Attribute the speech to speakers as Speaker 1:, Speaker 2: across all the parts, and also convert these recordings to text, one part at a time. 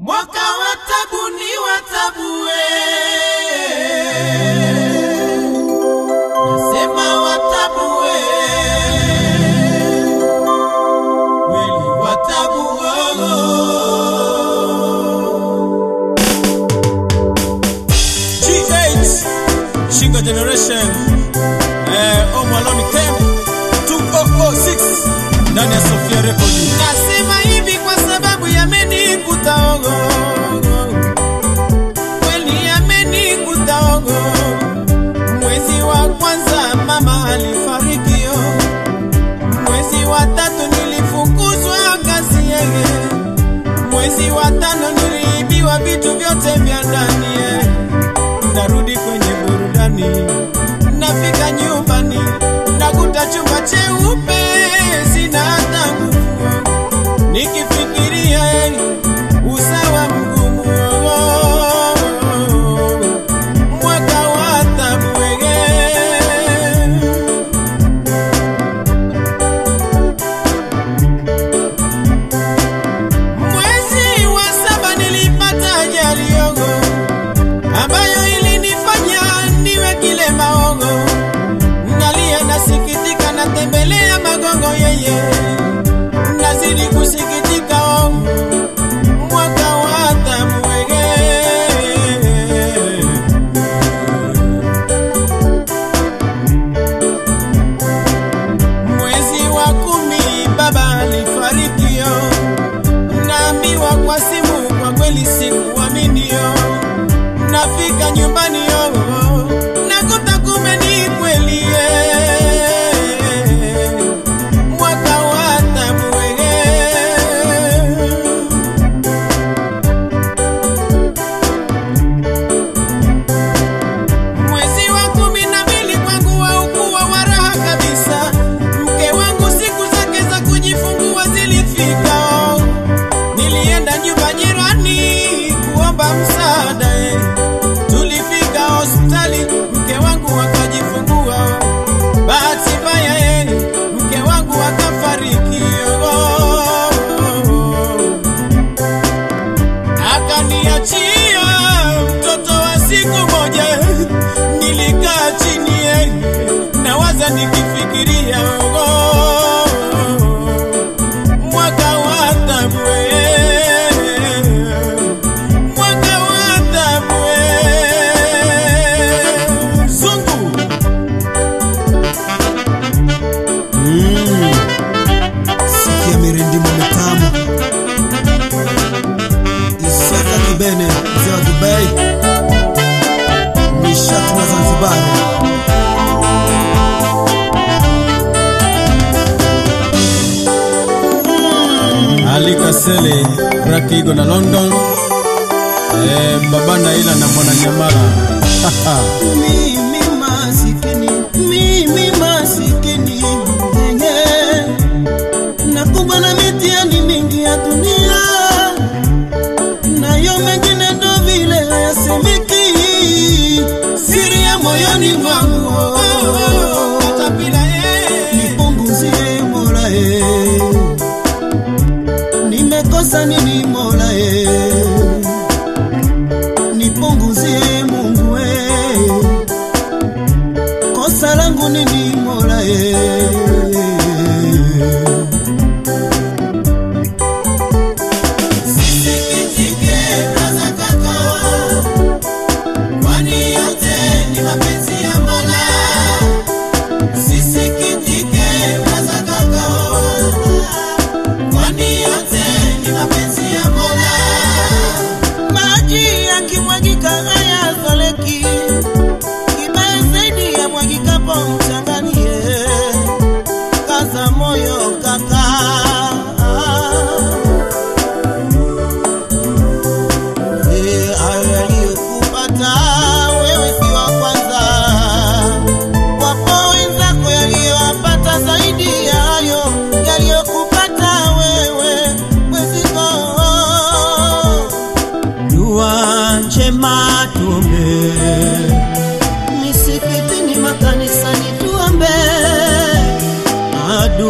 Speaker 1: Mwaka wa tabu ni wa tabu we. Nasema wa tabu we. Kweli wa tabu oh.
Speaker 2: G8 Shinga Generation eh, Omo Alone Camp 2006 ndani ya Sofia Record.
Speaker 1: Nasema hivi kwa sababu yamenikuta ogo, kweli yamenikuta ogo. Mwezi wa kwanza mama alifariki, oh. mwezi wa tatu nilifukuzwa kazi yeye, mwezi wa tano niliibiwa vitu vyote vya ndani eh. Narudi kwenye burudani, nafika nyumbani nakuta chumba cheupe, sina hata nguvu nikifikiria eh, usawa mgumu oh, oh, oh, mwaka wa tabu eh. Mwezi wa saba nilipata ajali yogo ambayo ilinifanya niwe kilema ogo. Nalia nasikitika, natembelea magongo yeye, nazidi kusikitika ogo, mwaka wa tabu wege Mwezi wa kumi baba alifarikio, naambiwa kwa simu, kwa kweli sikuaminio. Nafika nyumbani yo, nakuta kumbe ni kweli eh. mwaka wa tabu eh. Mwezi wa kumi na mbili kwangu haukuwa wa raha kabisa. Mke wangu siku zake za kujifungua zilifika, nilienda nyumba jirani kuomba msaada eh. Tulifika hospitali, mke wangu akajifungua. Bahati mbaya eh, mke wangu akafariki oh. akaniachia mtoto wa siku moja. Nilikaa chini eh, nawaza nikifikiria oh, mwaka wa tabu eh, mwaka wa tabu eh. Zungu
Speaker 2: Sikia mirindimo mitamu. Isaka Kibene, mzee wa Dubai. Nishati na Zanzibar. Ali Kasele, Rakigo na London. Eh, baba Naila na mwana Nyamala.
Speaker 3: mimi masikini, mimi masikini mwenye nakumbwa na mitihani mingi ya dunia, nayo mengine ndo vile hayasemeki, siri ya moyoni mwangu
Speaker 1: Katapila eh.
Speaker 3: nipunguzie Mola eh, nimekosa nini Mola eh, nipunguzie Mungu eh, kosa langu nini Mola eh.
Speaker 1: Sisikitike braza kaka, kwani yote ni mapenzi ya Mola. Sisikitike braza kaka, kwani yote ni mapenzi ya Mola.
Speaker 3: maji yakimwagika hayazoleki, kibaya zaidi ya mwagikapo mchanganie. Kaza moyo kaka, Eh, hayo yaliyokupata wewe si wa kwanza, wapo wenzako yaliyowapata zaidi ya hayo yaliyokupata wewe mweziko dua njema tuombe, misikitini, makanisani tuombe,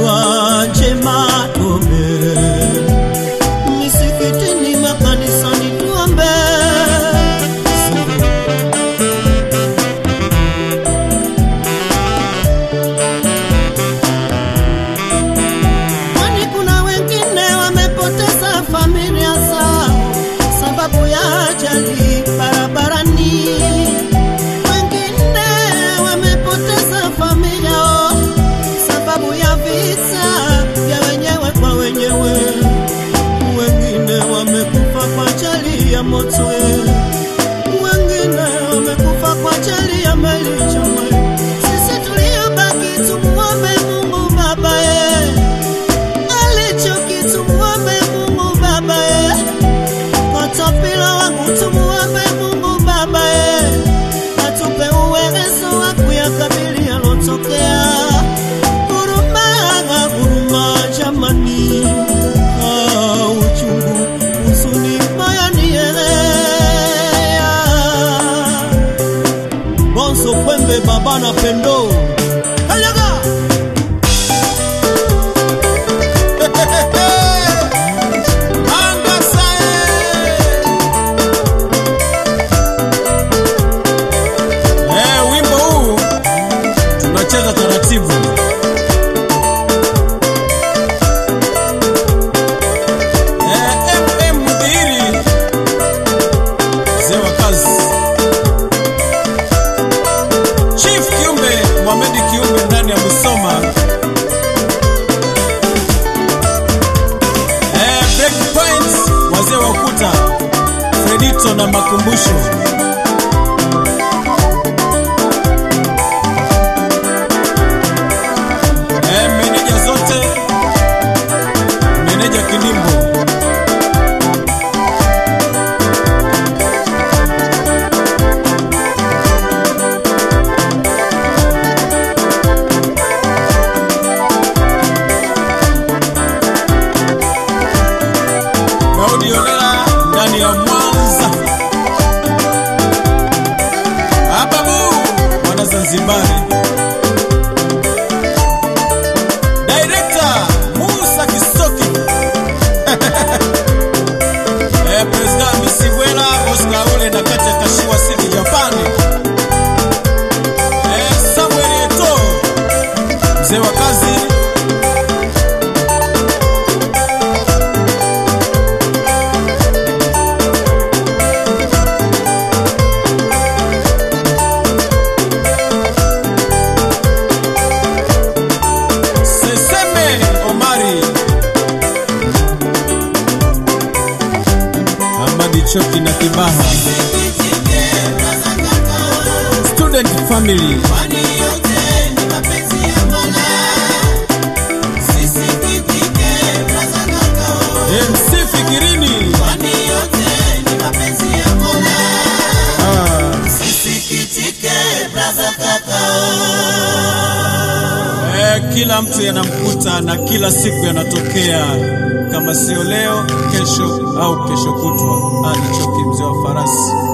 Speaker 3: dua njema tuombe, misikitini, makanisani baba na pendo Kanyaga!
Speaker 2: Anga sae. Eh, wimbo huu tunacheza taratibu. Eh, MM Mudhiri mzee wa kazi. Chief Kiumbe Mohamed Kiumbe ndani ya Musoma. Eh, break points wazee wa ukuta Fredito na makumbusho eh, meneja zote meneja Kilimbo Daudi Olela ndani ya Mwanza. Ababu mwana Zanzibari. Director Musa Kisoki. eh, President Misibwela Oscar Ule na kati ya Kashiwa City Japani. Eh, Samuel Eto mzee wa kazi Seseme Omari Amadi Choki na Kibaha Student Family MC Fikirini ah. Eh, kila mtu yanamkuta na kila siku yanatokea, kama sio leo, kesho au kesho kutwa. Ali Choki, mzee wa farasi.